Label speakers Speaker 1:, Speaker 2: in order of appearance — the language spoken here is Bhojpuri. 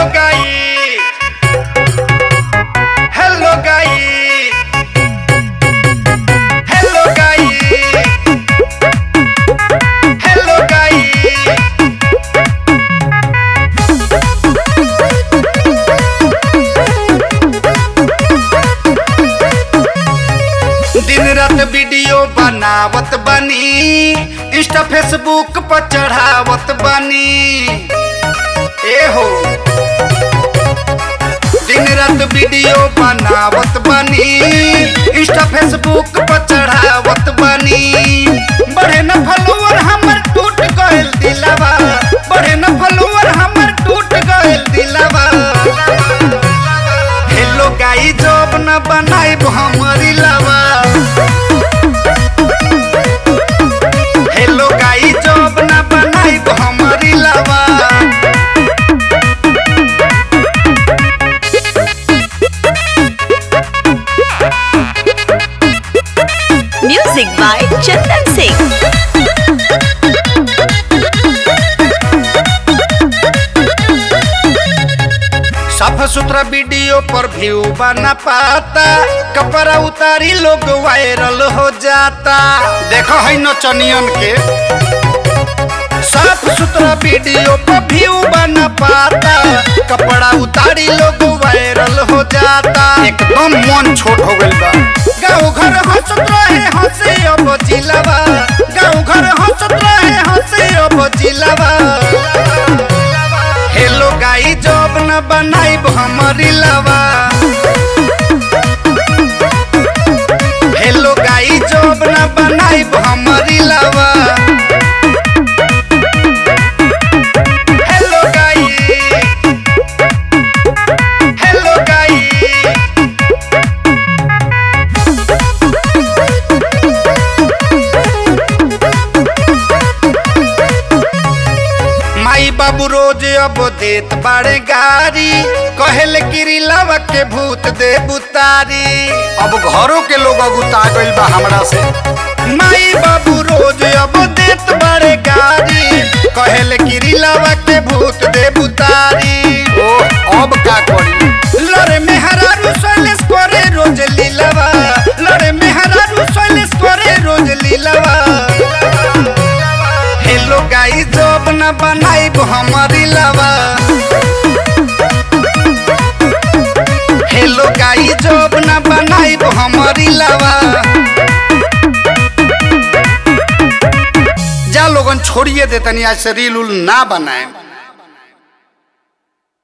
Speaker 1: गाई हेलो गाई हेलो गाई हेलो गाई दिन रात वीडियो बनावत बनी इंस्टा फेसबुक पर चढ़ावत बनी ए हो दिन रात वीडियो बनावत बनी इंस्टा फेसबुक पर चढ़ावत बनी बढ़े न फॉलोवर हमर टूट गइल दिलवा बढ़े न फॉलोवर हमर टूट गइल दिलवा हेलो गाई जॉब न बनाइब हमरी लवा हेलो गाई जॉब न बनाइब हमरी लवा
Speaker 2: Music by Chandan Singh.
Speaker 1: साफ सुथरा वीडियो पर व्यू बना पाता कपड़ा उतारी लोग वायरल हो जाता देखो है नचनियन के साफ सुथरा वीडियो पर व्यू बना पाता कपड़ा उतारी लोग वायरल हो जाता एकदम मन छोट हो गइल बा गाँव घर हंसत रहे हंसे अब जिलावा गाँव घर हंसत रहे हंसे अब जिलावा हेलो गाई जॉब न बनाइब हमरी लवा हेलो गाई जॉब न बनाइब हमरी लवा हेलो गाई हेलो गाई माई बाबू रोज अब देत बाड़े गारी कहल गिरिलावा के भूत दे बुतारी अब घरों के लोग अगुता गइल बा हमरा से माई बाबू रोज अब देत बाड़े गारी कहल गिरिलावा के भूत दे बुतारी ओ अब का करी लड़े मेहरा रुसलेस करे रोज लीलावा लड़े मेहरा रुसलेस करे रोज लीलावा हेलो गाई जॉब न बनाइब हमरी लवा हेलो गाई जॉब न बनाइब हमरी लवा जा लोगन छोड़िए दे तनी आज से रील उल ना बनाए